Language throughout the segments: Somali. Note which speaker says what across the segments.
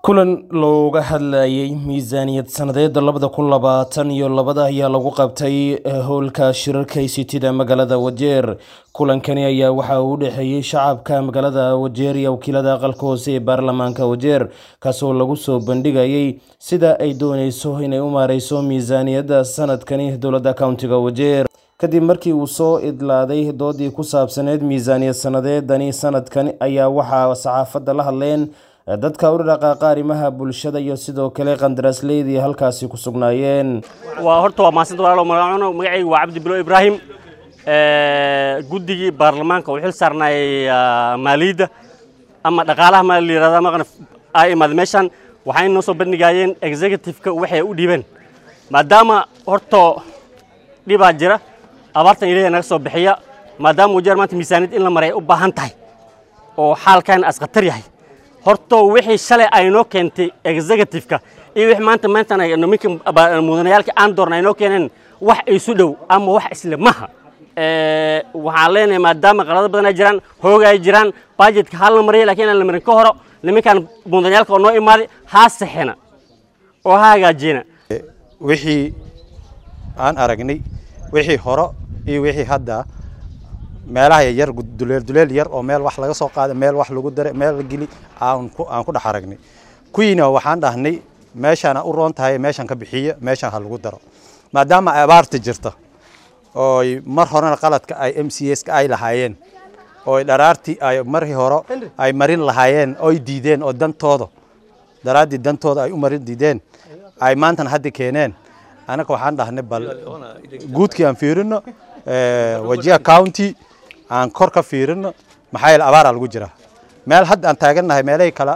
Speaker 1: kulan looga hadlayay miisaaniyad sanadeeda labada kun labaatan iyo labada ayaa lagu qabtay howlka shirarka ictda magaalada wajeer kulankani ayaa waxa uu u dhexeeyey shacabka magaalada wajeer iyo wakiilada aqalka hoose ee baarlamaanka wajeer kaasoo lagu soo bandhigayay sida ay dooneyso inay u maareyso miisaaniyadda sanadkani dowladda countiga wajeer kadib markii uu soo idlaaday doodii ku saabsaneed miisaaniyad sanadeedani sanadkan ayaa waxaa saxaafadda la hadleen dadka u dhaqaaqa arrimaha bulshada iyo sidoo kale qandaraasleydi halkaasi ku sugnaayeen
Speaker 2: waa horta waa maasanta walaalo magacaano magacayga waa cabdi bilo ibraahim guddigii baarlamaanka uu xil saarnaayay maaliyadda ama dhaqaalaha ma la yirahda maqna ay imaad meeshan waxay noo soo bandhigayeen executive-ka waxay u dhiibeen maadaama horta dhibaa jira abaartan ilaahay naga soo bixiya maadaama wajeer maanta miisaaniyad in la maray u baahan tahay oo xaalkan as khatar yahay horta wixii shalay ay noo keentay executive-ka iyo wixii maanta maanta niminka mudanayaalka aan doorna ay noo keeneen wax isu dhow ama wax isle maha waxaan leenahay maadaama qalado badan ay jiraan hoog ay jiraan budgetka ha la mariya lakiin aan la marin ka horo niminkan mudanayaalka oo noo imaaday ha saxena oo ha hagaajiyena
Speaker 3: wixii aan aragnay wixii horo iyo wixii hadda meelaha yar duleel duleel yar oo meel wax laga soo qaada meel wax lagu dare meel la geli aan ku aan ku dhex aragnay kuwiina waxaan dhahnay meeshaana u roon tahay meeshan ka bixiya meeshan ha lagu daro maadaama abaarta jirta oo mar horena qaladka ay m c s ka ay lahaayeen oo dharaartii ay markii hore ay marin lahaayeen oy diideen oo dantooda daraaddii dantooda ay u marin diideen ay maantana hadda keeneen anaga waxaan dhahnay bal guudkii aan fiirino wajiha county aan kor ka fiirino maxaa yeele abaaraa lagu jira meel hadda aan taagannahay meelahii kale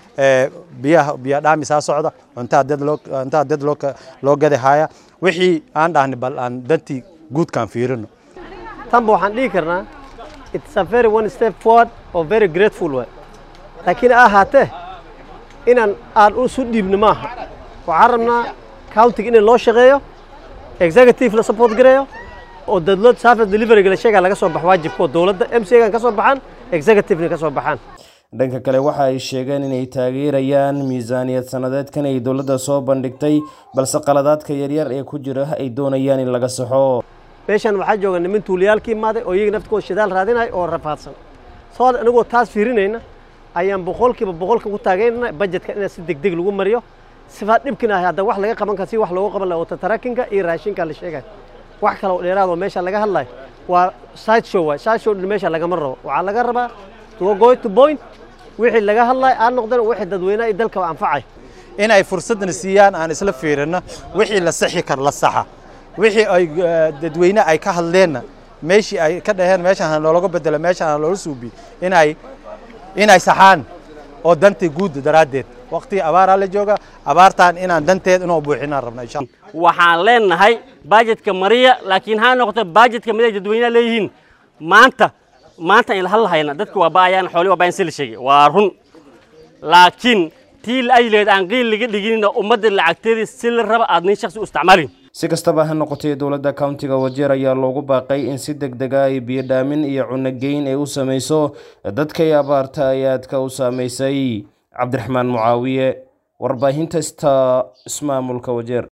Speaker 3: biyaha biya dhaamisaa socda cuntaa dad loo cuntaa dad loo loo gadi haya wixii aan dhahnay bal aan dantii guudkaan fiirino
Speaker 4: tanba waxaan dhihi karnaa it's a very one step forward or very grateful way laakiin ahaatee inaan aan usu dhiibno maaha waxaan rabnaa countiga in loo shaqeeyo executive la support gareeyo oo dadlood service deliveryga la sheegaa laga soo baxo waajibkoo dowladda m c gan ka soo baxaan executivena ka soo baxaan
Speaker 1: dhanka kale waxa ay sheegeen inay taageerayaan miisaaniyad sanadeedkan ay dowladda soo bandhigtay balse qaladaadka yaryar ee ku jira ay doonayaan in laga saxo
Speaker 4: meeshan waxaa jooga nimin tuuliyaalka imaaday oo iyaga naftkooda shidaal raadinaya oo rafaadsan soo anigoo taas fiirinayna ayaan boqolkiiba boqolka ku taageynana bajetka in si degdeg lagu mariyo sifaa dhibkin ah hadda wax laga qaban kara si wax loogu qaban laha watatarakinka iyo raashinka la sheegay wax kale oo dheeraad oo meesha laga hadlayo waa side show waay side show meesha lagama rabo waxaa laga rabaa to go to point wixii laga hadlayo aan noqdeen wixii dadweynaha iyo dalka anfacay
Speaker 3: in ay fursadna siiyaan aan isla fiirino wixii la saxi kar la saxa wixii ay dadweyne ay ka hadleenna meeshii ay ka dhaheen meeshaan loologa bedelo meeshaan loola suubi inay inay saxaan oo danta guud daraaddeed waqtigii abaaraa la jooga abaartaan inaan danteed inoo buuxinaan rabna insha
Speaker 2: waxaan leenahay bajetka mariya laakiin ha noqoto bajetka miday dadweynaha leeyihiin maanta maanta in hal lahayna dadka waa baayaan xooli waa baayan si la sheegay waa run laakiin tii la ajleed aan qiil laga dhiginina ummadda lacagteedii si la raba aad nin shakhsi u isticmaalin
Speaker 1: si kastaba ha noqotay dowladda countiga wajeer ayaa loogu baaqay in si deg dega ay biyodhaamin iyo cunogeyn ay u samayso dadkay abaarta ay aadka u saamaysay cabdiraxmaan mucaawiye warbaahinta sta ismaamulka wajeer